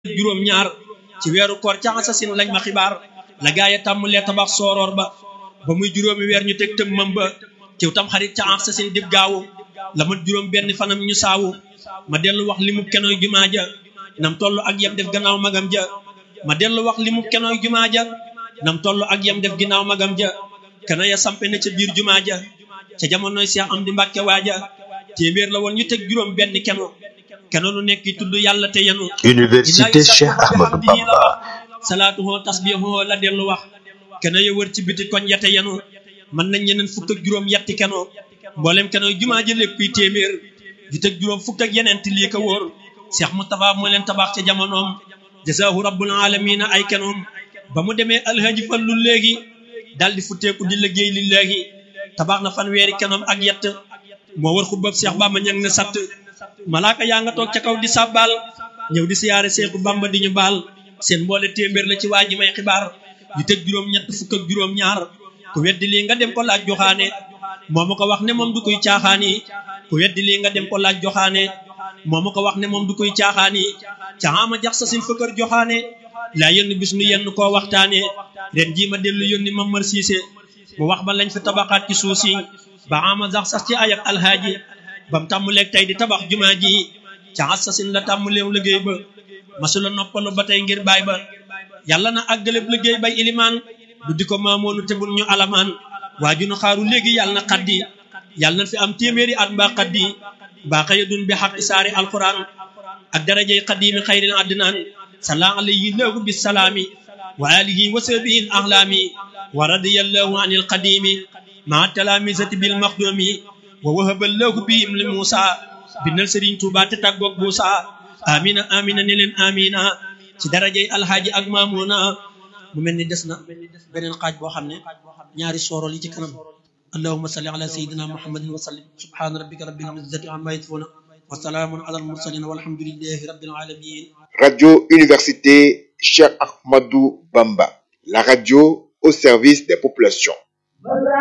juróom ñaar ci weeru koor ca asasin lañ ma xibaar la gaaya tàmmulee tabax sooroor ba ba muy juróomi weer ñu teg tëmmam ba ciw tam xarit ca asasin dib gaawu la mat juróom benn fanam ñu saawu ma dellu wax li mu kenoy jumaa ja nam toll ak yem def gannaaw magam ja ma dellu wax li mu kenoy jumaa ja nam toll ak yem def ginnaaw magam ja kena ya sampe na ca biir jumaa ja ca jamonoy Seex Amdi Mbàkke waaja téeméer la woon ñu teg juróom benn keno keno lu nekk tudd yàlla te yenu Université Cheikh Ahmadou Bamba salaatuhoo tasbihoo la dellu wax keno ya wër ci biti koñ yate yenu mën nañ ñeneen fukk ak juróom yetti keno mboolem keno jumaa ja lépp kuy téeméer ju teg juróom fukk ak yeneen ti lii ko wóor Cheikh Moustapha moo leen tabax ca jamonoom jasaahu rabbul alamina ay kenoom ba mu demee alhaji fallu léegi dal di futteeku di liggéey li léegi tabax na fanweeri kenoom ak yett moo war xubbab Cheikh Bamba ñang na satt malaaka yaa nga toog ca kaw di sàbbaal ñëw di siyaare Seexu Bamba di ñu baal seen mboole téeméer la ci waa ji may xibaar yu teg juróom ñett fukk ak juróom ñaar ku weddi lii nga dem ko laaj joxaane moo ma ko wax ne moom du koy caaxaani ku weddi lii nga dem ko laaj joxaane moo ma ko wax ne moom du koy caaxaani caama jax sa sin fëkkër joxaane laa yenn bis nu yenn koo waxtaane ren jii ma dellu yónni ma mar siise mu wax ba lañ fi tabaxaat ci suuf si ba ama jax sax ci ayak alhaaji bam tàmmuleeg tey di tabax jumaa ji ca assasin la tàmmuleew liggéey ba masula noppalu ba tey ngir baay ba yàlla na àggaleb liggéey bay ilimaan du di ko maamoonu te bul ñu alamaan waa ju nu xaaru léegi yàlla na xaddi yàlla na fi am téeméeri at mbaa xaddi mbaa xëya dun bi xaq isaari alquran ak darajey xadimi xayril addinaan sala alayhi lahu bisalaami wa alihi wa sahbihi ahlaami wa radiyallahu anil qadimi maa talaamisati bil maxdumi wa wahaballahu bihim li Muusa bindal Sëriñ Tuubaa te tàggoog Muusa amina amina ne leen amina ci darajey alhaaji ak maamuna mu mel ni des na beneen xaaj boo xam ne ñaari soorol yi ci kanam allahumma salli ala sayyidina muhammadin wa sallim subhana rabbika rabbil izzati amma yasifuna wa salaamun ala al mursalin walhamdulillahi rabbil alamin Radio Université Cheikh Ahmadou Bamba, la radio au service des populations.